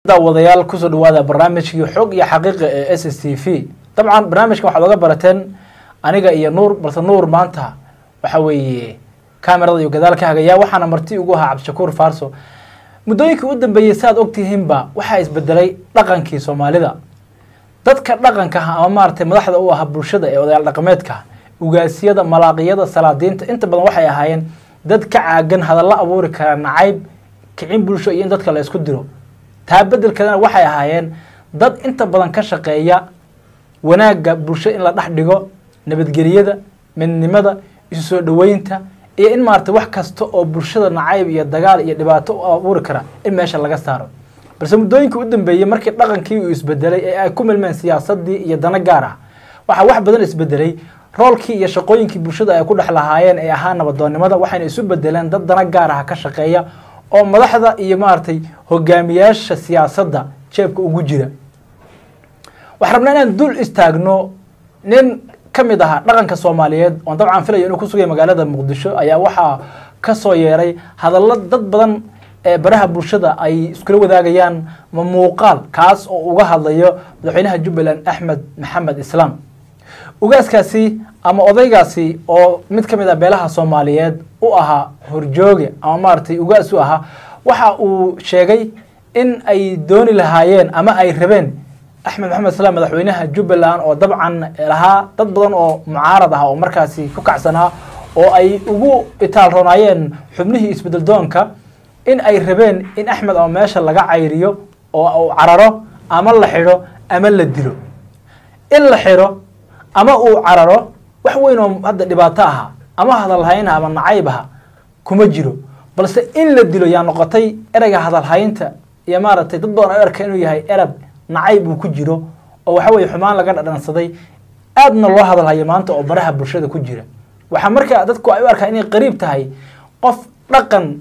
daawadayaal kusoo dhawaada barnaamijkii xog iyo xaqiiqa ee s s t v dabcan barnaamijkan waxaad oga barateen aniga iyo nuur balse nuur maanta waxa weeye kamerada iyo gadaal ka hagaya waxaana marti ugu ahaa cabdishakuur faarso muddooyinkii u dambeeyey si aad ogtihiinba waxaa isbedelay dhaqankii soomaalida dadka dhaqanka ah ama maaragtay madaxda u aha bulshada ee odayaal dhaqameedka ugaasiyada malaaqiyada salaadiinta inta badan waxay ahaayeen dad ka caagan hadallo abuuri kara nacayb kicin bulsho iyo in dadka la isku diro taa bedelkeedana waxay ahaayeen dad inta badan ka shaqeeya wanaagga bulsho in la dhex dhigo nabadgelyada midnimada isu soo dhaweynta iyo in maaragtay wax kasta oo bulshada nacayb iyo dagaal iyo dhibaato u abuuri kara in meesha laga saaro balse muddooyinkii u dambeeyey markii dhaqankii uu isbedelay ee ay ku milmeen siyaasadii iyo dano gaar ah waxaa wax badan isbedelay roolkii iyo shaqooyinkii bulshada ay ku dhex lahaayeen ee ahaa nabadoonnimada waxayna isu bedeleen dad dano gaar ah ka shaqeeya oo madaxda iyo maaragtay hogaamiyaasha siyaasadda jeebka ugu jira waxaan rabnaa inaan dul istaagno nin ka mid ahaa dhaqanka soomaaliyeed oon dabcan filayo inuu ku sugaya magaalada muqdisho ayaa waxaa ka soo yeeray hadallo dad badan ee baraha bulshada ay iskula wadaagayaan ma muuqaal kaas oo uga hadlayo madaxweynaha jubbaland axmed maxamed islaam ugaaskaasi ama odaygaasi oo mid ka mid ah beelaha soomaaliyeed u ahaa horjooge ama maaragtay ugaas u ahaa waxa uu sheegay in ay dooni lahaayeen ama ay rabeen axmed maxamed islaam madaxweynaha jubbaland oo dabcan lahaa dad badan oo mucaarad ah oo markaasi ku kacsanaa oo ay ugu itaalroonaayeen xubnihii isbedel doonka in ay rabeen in axmed ama meesha laga cayriyo oo uu cararo ama la xidho ama la dilo in la xidho ama uu cararo wax weyn oo hadda dhibaato aha ama hadalhayn ama nacayb aha kuma jiro balse in la dilo yaa noqotay ereyga hadalhaynta iyo maaragtay dad badan ay arka inuu yahay erab nacayb uu ku jiro oo waxa weye xumaan laga dhadhansaday aadna loo hadalhayo maanta oo baraha bulshada ku jira waxaa markaa dadku ay u arkaa inay qariib tahay qof dhaqan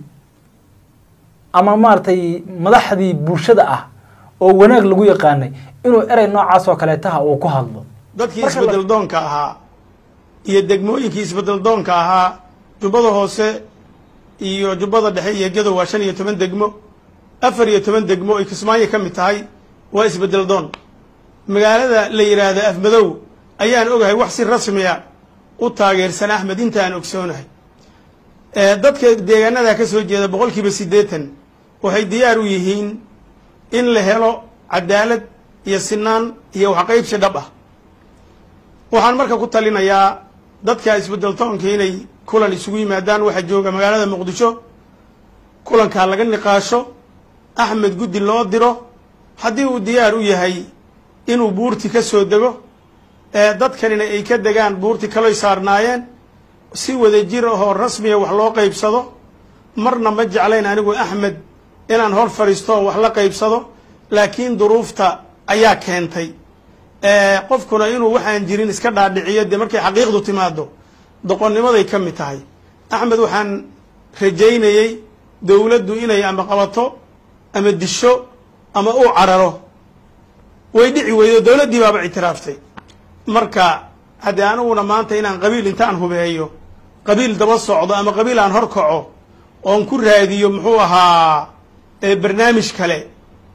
ama maaragtay madaxdii bulshada ah oo wanaag lagu yaqaanay inuu erey noocaas oo kaleetaha uu ku hadlo dadkii isbedel doonka ahaa iyo degmooyinkii isbedel doonka ahaa jubbada hoose iyo jubbada dhexe iyo gedo waa shan iyo toban degmo afar iyo toban degmo ay kismaayo ka mid tahay waa isbedel doon magaalada la yidhaahda afmadow ayaan ogahay wax si rasmiya u taageersan axmed intaan ogsoonahay dadka deegaanadaa ka soo jeeda boqol kiiba siddeetan waxay diyaar u yihiin in la helo cadaalad iyo sinaan iyo waxqaybsi dhab ah waxaan marka ku talinayaa dadka isbedel toonka inay kulan isugu yimaadaan waxaa jooga magaalada muqdisho kulankaa laga niqaasho axmed guddi loo diro haddii uu diyaar u yahay inuu buurti ka soo dego dadkanina ay ka degaan buurti kaloy saarnaayeen si wada jir ahoo rasmiya wax loo qaybsado marna ma jeclayn anigu axmed inaan hor fadhiisto oo wax la qaybsado laakiin duruufta ayaa keentay qofkuna inuu waxaan jirin iska dhaadhiciyo dee markay xaqiiqdu timaado doqonnimaday ka mid tahay axmed waxaan rajaynayey dowladdu inay ama qabato ama disho ama uu cararo way dhici weydo dowladdii baaba ictiraaftay marka haddii aniguna maanta inaan qabiil intaan hubeeyo qabiil daba socdo ama qabiil aan hor kaco oon ku raadiyo muxuu ahaa barnaamij kale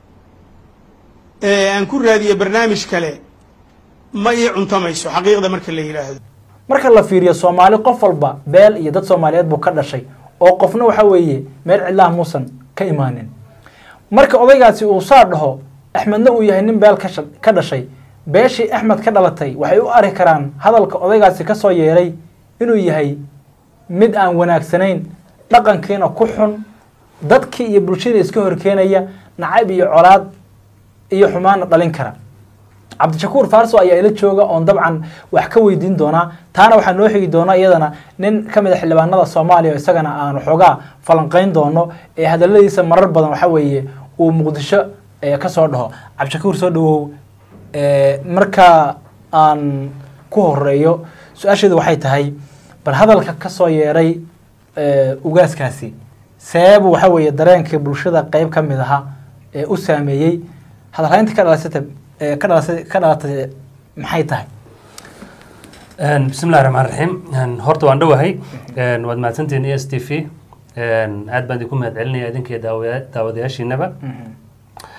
aan ku raadiyo barnaamij kale ma ii cuntamayso xaqiiqda marka la yidhaahdo marka la fiiriyo soomaali qof walba beel iyo dad soomaaliyeed buu ka dhashay oo qofna waxa weeye meel cidlaha muusan ka imaanin marka odaygaasi uu saa dhaho axmedna uu yahay nin beel kasha ka dhashay beeshii axmed ka dhalatay waxay u arki karaan hadalka odaygaasi ka soo yeeray inuu yahay mid aan wanaagsanayn dhaqankiina ku xun dadkii iyo bulshada iska horkeenaya nacayb iyo colaad iyo xumaana dhalin kara cabdishakuur faarso ayaa ila jooga oon dabcan wax ka weydiin doonaa taana waxaa noo xigi doona iyadana nin ka mid a xildhibaanada soomaaliya isagana aanu xoogaa falanqayn doono ee hadaladiisa marar badan waxa weeye uu muqdisho kasoo dhaho cabdishakuur soo dhawow marka aan ku horeeyo su-aasheedu waxay tahay bal hadalka kasoo yeeray ugaaskaasi seebu waxa weeye dareenka bulshada qeyb ka mid aha ee u saameeyey hadalhaynta ka dhalasata ka dhalasa ka dhalatay maxay tahay bismi illahi raxmaan raxiim horta waan dhowahay waad mahadsantihiin e s t v aad baan idinku mahad celinaya idinkiyo daawaya daawadayaashiinaba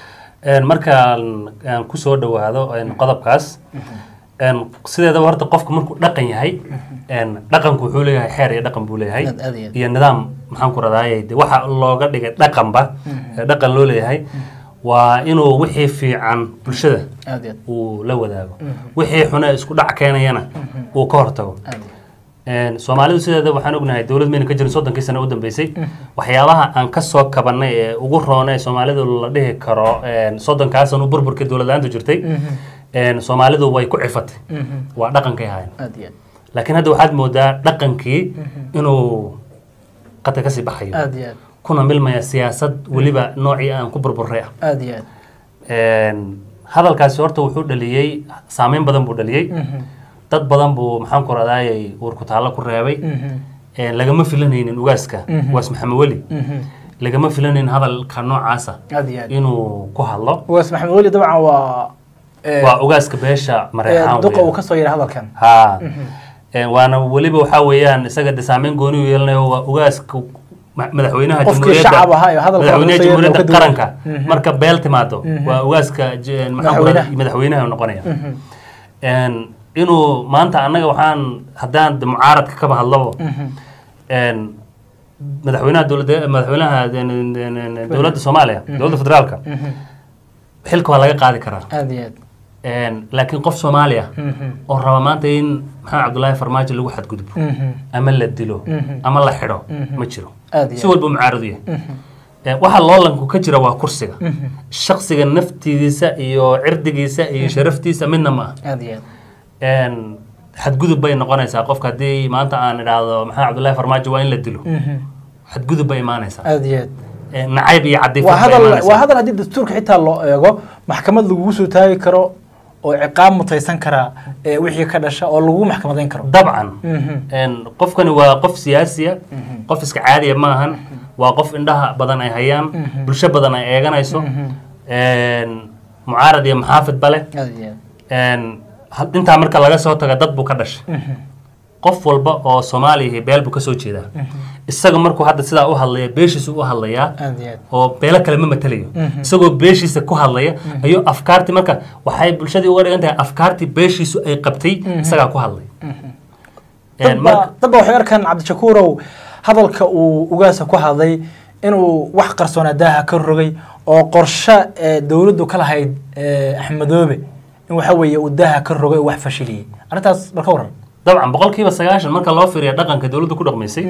Een, markaan aan kusoo dhawaado een, qodobkaas een, sideedaba horta qofku markuu dhaqan yahay een, dhaqanku wuxuu leeyahay xeer iyo dhaqan buu leeyahay Aad- aad iyo aad. iyo nidaam maxaan ku radaaye de waxa looga dhigay dhaqanba ee dhaqan loo leeyahay waa inuu wixii fiican bulshada aad iyo aad uu la wadaago wixii xune isku dhac keenayana uu ka hortago aad iyo aad Een, soomaalidu sideeda waxaan ognahay dowlad mayna ka jirin soddonkii sano u dambeysay waxyaabaha aan ka soo kabannay ee ugu roonay soomaalidu la dhihi karo een, soddonkaa sano burburkii dowlad la-aantu jirtay een, soomaalidu way ku cifatay waa dhaqankay ahaayeen aad iyo aad laakiin hadda waxaad moodaa dhaqankii inuu qata kasii baxayo aad iyo aad kuna milmaya siyaasad weliba noocii aan ku burburay ah aad iyo aad Een, hadalkaasi horta wuxuu dhaliyey saameyn badan buu dhaliyey dad badan buu maxaan ku radayay uurku taallo ku reebay Een, lagama filanaynin ugaaska ugaas maxamed weli lagama filanaynin hadalka noocaasa aad iyo aad inuu ku hadlo ugaas maxamed weli dabcan waa eh, waa ugaaska beesha eh, mareexaan duqa weeyaan. uu kasoo yidhi hadalkan ha Een, waana weliba waxaa weeyaan isaga de saameyn gooni u yeelanayo waa ugaaska ma- madaxweynaha Qofkii shacab ahaa ee hadalka madaxweynaha kusoo yeelay oo ka jamhuuriyadda duwan. qaranka marka beel timaado waa ugaaska j- maxaan ku Madaxweynaha. radaa- madaxweynaha noqonaya Een, inuu maanta annaga waxaan haddaan de mucaaradka kaba hadlabo een, madaxweynaha dowladda madaxweynaha een, een, een, dowladda soomaaliya dowladda federaalka xilka waa laga qaadi karaa aad iyo aad Een, laakiin qof soomaaliya oo raba maanta in maxamed cabdullaahi farmaajo lagu xadgudbo ama la dilo ama la xidho ma jiro aad iyo si walba mucaaradu yahay Ee, waxa loolanku ka jira waa kursiga shaksiga naftiisa iyo cirdigiisa iyo sharaftiisa midna ma ah aad iyo aad Een, xadgudub bay noqonaysaa qofka haddii maanta aan idhaahdo maxamed cabdullaahi farmaajo waa in la dilo xadgudub bay imaanaysaa aad iyo aad Ee, nacayb iyo waa cadiifad bay hadal waa imaanaysaa hadal haddii dastuurka xitaa loo eego maxkamad lagugu soo taagi karo oo ciqaab mutaysan karaa ee wixii ka dhasha oo lagu maxkamadayn karo dabcan Een, qofkani waa qof siyaasiya qof iska caadiya maahan waa qof indhaha badan ay hayaan bulsho badan ay eeganayso Een, mucaarad iyo maxaafid bale aad iyo aad Een, ha- intaa marka laga soo taga dad buu ka dhashay qof walba oo soomaaliya beel buu kasoo jeedaa isaga markuu hadda sidaa u hadlaya beeshiisu u hadlayaa aad iyo aad oo beelo kale ma matalayo isagoo beeshiisa ku hadlaya ayuu afkaartii marka waxay bulshadii uga dhigan tahay afkaartii beeshiisu ay qabtay isagaa ku hadlay Een, marka dadba dadba waxay arkaan cabdishakuurow hadalka uu ugaasa ku hadlay inuu wax qarsoonaa daaha ka rogay oo qorshe ee dowladdu ka lahayd ee axmedoobe in waxa weeye uu daaha ka rogay oo wax fashiliyey arrintaas bal ka waran dabcan boqolkiiba sagaashan marka loo fiiriya dhaqanka dowladda ku dhaqmaysay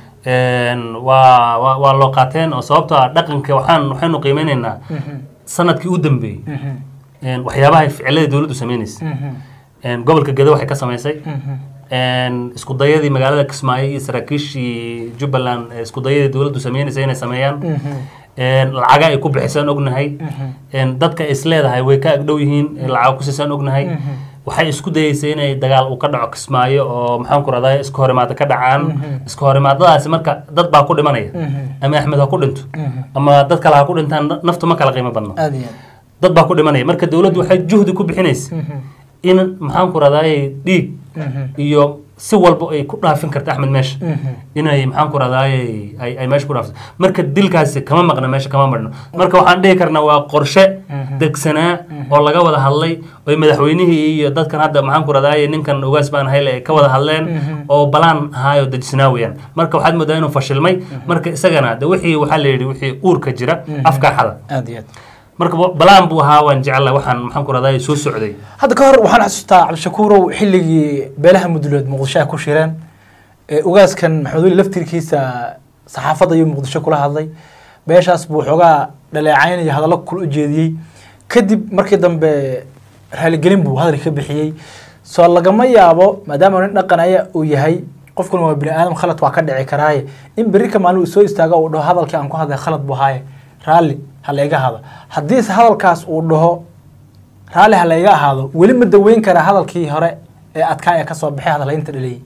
Een, waa waa- waa loo qaateen oo sababtoo ah dhaqanka waxaan waxaynu qiimeynaynaa sanadkii u dambeeyey Een, waxyaabaha ficilada dowladdu sameynaysa Een, gobolka gede waxay ka samaysay Een, isku dayadii magaalada kismaayo iyo saraakiishii jubbaland ee isku dayadii dowladdu sameynaysa inay sameeyaan Een, lacaga ay ku bixisaan ognahay Een, dadka is leedahay way ka agdhow yihiin ee lacaga ku siisaan ognahay waxay isku dayeysay inay dagaal uu ka dhaco kismaayo oo maxaan ku radaa iska horimaado ka dhacaan iska horimaadadaasi marka dad baa ku dhimanaya ama axmed ha ku dhinto ama dad kale ha ku dhintaan naftu ma kala qiimo badno aad iyo aad dad baa ku dhimanaya marka dowladdu waxay juhdi ku bixinaysa in maxaan ku radaaye dhiig iyo si walba ay ku dhaafin karta axmed meesha inay maxaan ku radaaye ay ay meesha ku dhaafto marka dilkaasi kama maqna meesha kama marno marka waxaan dhihi karnaa waa qorshe degsanaa oo laga wada hadlay oo madaxweynihii iyo dadkan hadda maxaan ku radaaye ninkan ugaas baan hayle ay ka wada hadleen oo balaan ahaayo dejisnaa weeyaan marka waxaad moodaa inuu fashilmay marka isagana de wixii waxaa la yidhi wixii uurka jira afkaa xada aad iyo aad marka ba- balaan buu ahaa waan jecla waxaan maxaan ku radaa soo socday hadda ka hor waxaan xasuustaa cabdishakuurow xilligii beelaha mudulood muqdisho ay ku shireen ee ugaaskan maxamed weli laftirkiisa saxaafadda ayuu muqdisho kula hadlay beeshaas buu xoogaa dhaleecaynaya hadallo kula ujeediyey kadib markii dambe raaligelin buu hadalka ka bixiyey soo lagama yaabo maadaama nin dhaqanaya uu yahay qofkuna waa bini aadam khalad waa ka dhici karaaye in berri ka maalin uu soo istaago uu dhaho hadalkii aan ku hadlay khalad buu haaye raalli ha layga hado haddiise hadalkaas uu dhaho raalli ha layga ahaado weli ma daweyn karaa hadalkii hore ee adkaa ee kasoo baxay hadalaynta dhaliyey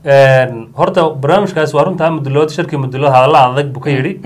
horta barnaamijkaas waa runtaa mudulood shirkii mudulood hadalla adag buu ka yidhi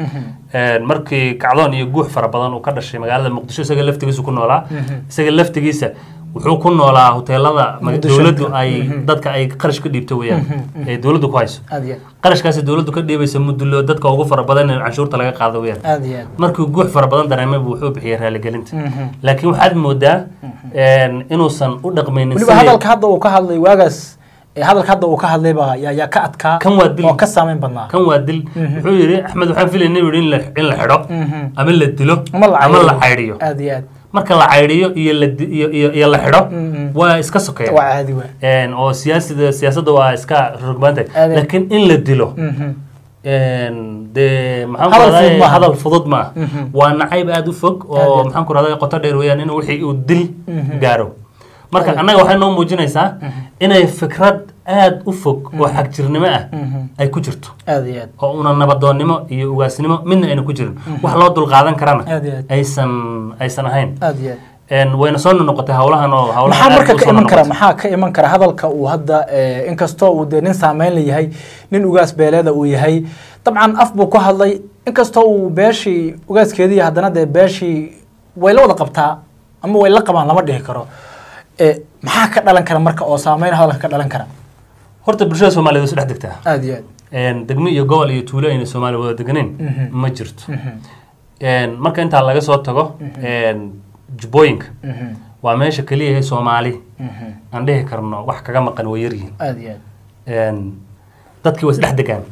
markii kacdoon iyo guux fara badan uu ka dhashay magaalada muqdisho isaga laftigiisa ku noolaa isaga laftigiisa wuxuu ku noolaa hoteelada ma- Muqdisho. dowladdu ay dadka ay qarash ka dhiibto weeyaan ee dowladdu ku hayso aad iyo qarashkaasi dowladdu ka dhiibaysa mudullo dadka ugu fara badan in canshuurta laga qaado weeyaan aad iyo aad markuu guux fara badan dareemay buu wuxuu bixiyay raaligelinta laakiin waxaad moodaa een, inuusan u dhaqmaynin weliba sidii- hadalka hadda uu ka hadlay waagaas ee hadalka hadda uu ka hadlay baa yaa yaa ka adkaa Kan waa dil. oo ka saameyn badnaa kan waa dil wuxuu yidhi axmed waxaan filaynay buu yidhi in la- in la xidho ama la dilo ama la ama la caydhiyo. caydhiyo aad iyo aad marka la caydhiyo iyo la di- iyo iyo iyo la xidho waa iska sokeeya waa caadi waa Een, oo siyaasada siyaasadda waa iska rogbaantay Aad- laakiin in la dilo Mhm. een, dee maxaan ku Hadal rahdaa fudud maaha. hadal fudud ma ah waa nacayb aada u fog Aad iyo oo aad. maxaan ku rahdaa qoto dheer weeyaan in wixii uu dil gaaro marka annaga waxay noo muujinaysaa inay fikrad aada u fog oo xagjirnimo ah ay ku jirto aad iyo aad oo una nabadoonnimo iyo ugaasnimo midna ayna ku jirin wax loo dulqaadan karana Aad iyo aad. aysan aysan ahayn aad iyo aad Een, wayna soo noqotay howlahan oo howlahan maxaa aad marka u ka soo iman kara noqotay. maxaa ka iman kara hadalka uu hadda eh, inkastoo uu dee nin saameyn la yahay nin ugaas beeleeda uu yahay dabcan af buu ku hadlay inkastoo uu beeshii ugaaskeedii haddana dee beeshii way la wada qabtaa ama way la qabaan lama dhihi karo Eh, maxaa ka dhalan kara marka oo saameyn hadalka ka dhalan kara horta bulshada soomaaliyeed way isu dhex degtaa aad iyo aad Een, degmo iyo gobol iyo tuulo ayna soomaaliya wada deganeyn ma jirto Een, marka intaa laga soo tago een, jubbooyinka Mhm. waa meesha keliya ee soomaali aan dhihi karno wax kaga maqan way yaryihiin aad iyo aad Een, dadkii way isdhex degaan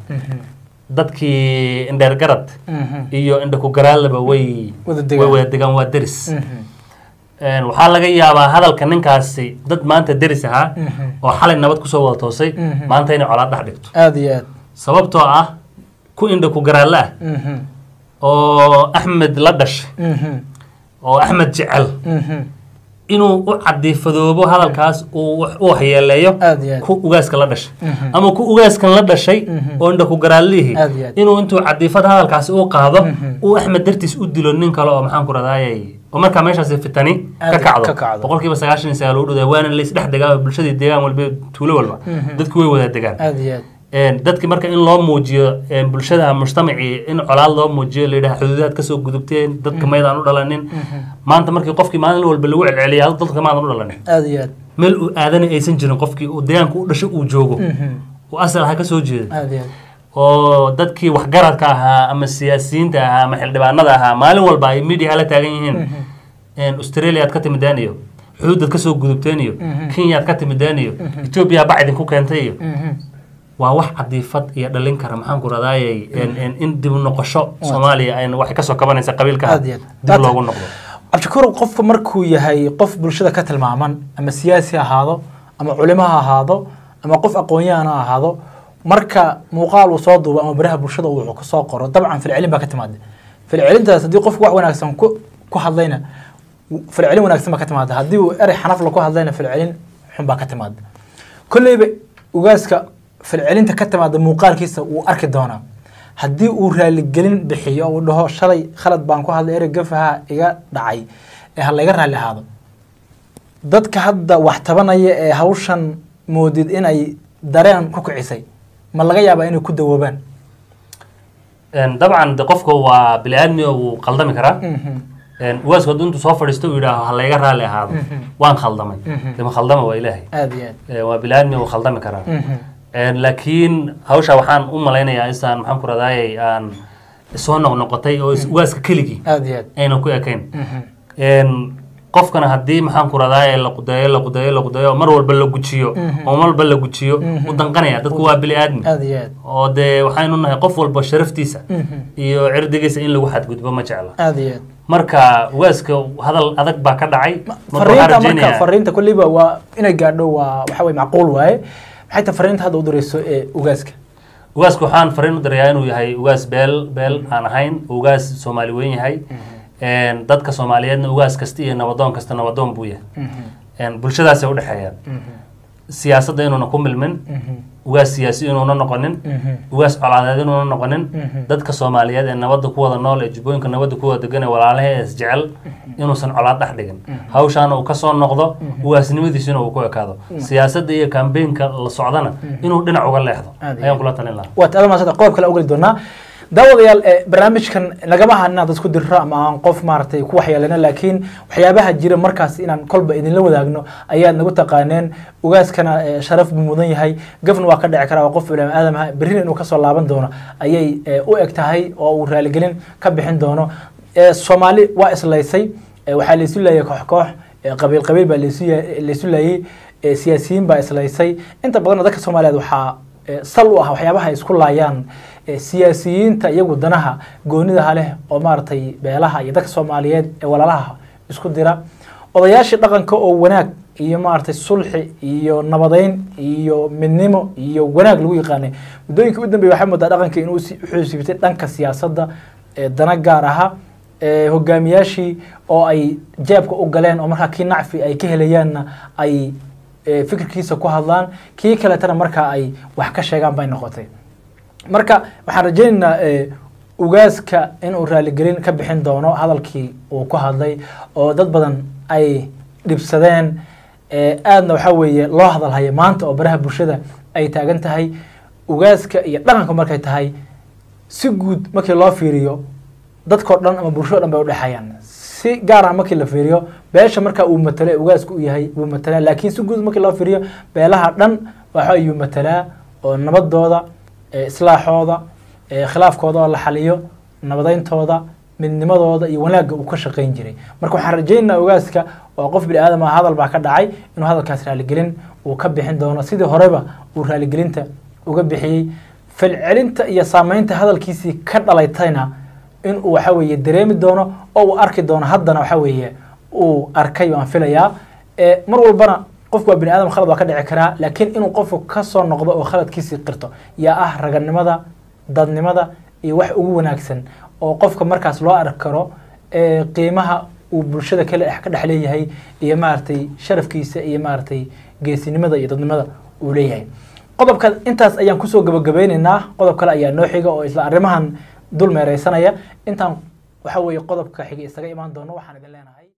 dadkii indheer garad Mhm. iyo indhaku garaalaba way Wada way degaan. wada degaan waa deris Mhm. Een, waxaa laga yaabaa hadalka ninkaasi dad maanta deris ahaa oo xalay nabad kusoo wada toosay Mhm. maanta inay colaad dhex dhigto aad iyo aad sababtoo ah ku indhaku garaalle ah Mhm. oo axmed la dhashay Mhm. oo axmed jecel Mhm. inuu u cadiifadoobo hadalkaas uu wax- u waxyeeleeyo aad iyo aad ku ugaaska la dhashay Mhm. ama ku ugaaskan la dhashay Mhm. oo indhaku garaallihii Aad iyo aad. inuu intuu cadiifad hadalkaasi u qaado Mhm. uu axmed dartiis u dilo nin kale oo maxaan ku radayay oo markaa meeshaasi fitani Aad ka ka kacdo kacdo. boqolkiiba sagaashan iyo sagaal u dhowdaa waana laysdhex degaa bulshadii deegaan walba tuulo walba Mhm. dadku way wada degaan aad iyo aad Een, dadki marka in loo muujiyo een, bulshada mujtamacii in colaad loo muujiyo la yidhaha xuduudaad kasoo gudubteen dadka maydaan u dhalanin maanta markii qofkii maalin walba lagu celceliya hal dadka maadan u dhalanin aad iyo aad meel uu aadana aysan jirin qofkii uu deegaanka u dhasho uu joogo Mhm. uu asal ha ka soo jeeda aad iyo aad oo dadkii waxgaradka ahaa ama siyaasiyiinta ahaa ama xildhibaanada ahaa maalin walba ay media la taagan yihiin Een, australia aad ka timideen iyo xuduudaad kasoo gudubteen iyo kenya aad ka timideen iyo ethiopia bac idinku keentay iyo Mhm. waa wax cadiifad iyo dhalin kara maxaan ku radaayay in dib u noqosho soomaaliya ayna waxay kasoo kabanaysa qabiilka Aad iyo aad. dib loogu noqdo cabdishakuur qofka markuu yahay qof bulshada ka tilmaaman ama siyaasi ha ahaado ama culimo ha ahaado ama qof aqoon-yahan ha ahaado marka muuqaal uu soo duubo ama baraha bulshada uu wuxuu kasoo qoro dabcan filcelin baa ka timaada filcelintaas haddii qofku wax wanaagsan ku ku hadlayna filcelin wanaagsan baa ka timaada haddii uu erey xanafla ku hadlayna filcelin xun baa ka timaada kolleyba ugaaska filcelinta ka timaada muuqaalkiisa wuu arki doonaa haddii uu raaligelin bixiyo oo uu dhaho shalay khalad baan ku hadlay erey gafaha iga dhacay ee ha layga raalli ahaado dadka hadda wax tabanaya ee hawshan moodid inay dareen ku kicisay ma laga yaabaa inay ku dawoobaan Een, dabcan de qofka waa bini aadmi oo wuu qaldami karaa Een, ugaasku hadduu intuu soo fadhiisto uu yidhaaho ha layga raalli ahaado waan khaldamay dema khaldama waa ilaahay aada iyo aad Ee, waa bini aadmi wuu khaldami karaa Mhm. Een, laakiin hawsha waxaan u malaynayaa isaan maxaan ku radaayay aan soo noqnoqotay oo is- ugaaska keligii aada iyo aad aynan ku ekayn Mhm. Een, qofkana haddii maxaan ku radaaye la qudeeyo la qudeeyo la qudeeyo mar walba la gujiyo oo mar walba la gujiyo u danqanaya dadku waa bili aadmi aada iyo aad oo dee waxaynu nahay qof walba sharaftiisa Mhm. iyo cirdigiisa in lagu xadgudbo ma jecla aada iyo aad marka waaska hadal adag baa ka dhacay marka waxaan fariinta marka rajeynayaa fariinta kolleyba waa inay gaadho waa waxa weye macquul waaye maxay tahay fariinta hadda u dirayso ee ugaaska ugaaska waxaan fariin u dirayaa inuu yahay ugaas beel beel aan ahayn ugaas soomaali weyn yahay Een, dadka soomaaliyeedna ugaas kasta iyo nabadoon kasta nabadoon buu yahay Een, bulshadaasay udhexeeyaan siyaasadda inuuna ku milmin ugaas siyaasi inuuna noqonin ugaas colaadeed inuuna noqonin dadka soomaaliyeed ee nabadda ku wada nool ee jubbooyinka nabadda ku wada degan ee walaalaha ee isjecel inuusan colaad dhex dhigin hawshaana uu kasoo noqdo ugaasnimadiisina uu ku ekaado siyaasadda iyo kambeynka la socdana inuu dhinac uga leexdo Aad iyo ayaan kula talin lahaa waad aada maasanta qodob kale ogeli doonaa daawadayaal eh, barnaamijkan nagama aha inaan dadku dirro ama aan qof maaragtay ku waxyeelano laakiin waxyaabaha jira markaas inaan kolba idinla wadaagno ayaad nagu taqaaneen ugaaskana eh, sharaf buu mudan yahay gafna waa ka dhici karaa waa qof bini aadam ah berrina inuu kasoo laaban doono ayay eh, u eg tahay oo uu raaligelin ka bixin doono Eh, soomaali waa islaysay Eh, waxaa laysu laayay koox koox Eh, qabiil qabiil baa laysu ya- laysu laayay Eh, siyaasiyiin baa islaysay inta badan dadka soomaaliyeed waxaa eh, sal u ah waxyaabaha ay isku laayaan eh, siyaasiyiinta iyagu danaha goonidaha leh oo maaragtay beelaha iyo dadka soomaaliyeed ee walaalaha isku dira odayaashii dhaqanka oo wanaag iyo maaragtay sulxi iyo nabadeyn iyo midnimo iyo wanaag lagu yaqaanay muddooyinkii u dambeeyay waxaa moodaa dhaqanka inuu si- wuxuu siibtay dhanka siyaasadda ee dana gaar aha ee hogaamiyaashii oo ay jeebka u galeen oo markaa kii nacfi ay ka helayaanna ay ee, fikirkiisa ku hadlaan kii kaletana markaa ay wax ka sheegaan bay noqotay marka waxaan rajaynaynaa eh, ugaaska inuu raaligelin ka bixin doono hadalkii uu ku hadlay oo dad badan ay dhibsadeen eh, aadna waxaa weeye loo hadalhaya maanta oo baraha bulshada ay taagan tahay ugaaska iyo dhaqanka markay tahay si guud markii loo fiiriyo dadkao dhan ama bulshado dhan bay udhexeeyaan si gaar ah markii la fiiriyo beesha marka uu matalo ee ugaasku u yahay wuu matalaa laakiin si guud markii loo fiiriyo beelaha dhan waxa ayuu matalaa oo nabadooda ee islaaxooda ee khilaafkooda oo la xaliyo nabadayntooda midnimadooda iyo wanaagga uu ka shaqayn jiray marka waxaan rajaynaynaa ogaaska oo qof bini aadam ah hadal baa ka dhacay inuu hadalkaas raaligelin uu ka bixin doono sidii horeba uu raaligelinta uga bixiyey falcelinta iyo saameynta hadalkiisii ka dhalaytayna in uu waxa weeye dareemi doono oo uu arki doono haddana waxa weeye uu arkay waan filayaa ee mar walbana qofku waa bini aadam khalad waa ka dhici karaa laakiin inuu qofku ka soo noqdo oo khaladkiisii qirto yaa ah raganimada dadnimada iyo wax ugu wanaagsan oo qofka markaas loo arki karo ee qiimaha uu bulshada kale ka dhex leeyahay iyo maaragtay sharafkiisa iyo maaragtay geesinimada iyo dadnimada uu leeyahay qodobka intaas ayaan kusoo gabagabeyneynaa qodob kale ayaa noo xiga oo isla arrimahan dul meereysanaya intaan waxa weeye qodobka xiga isaga imaan doono waxaan idin leenahay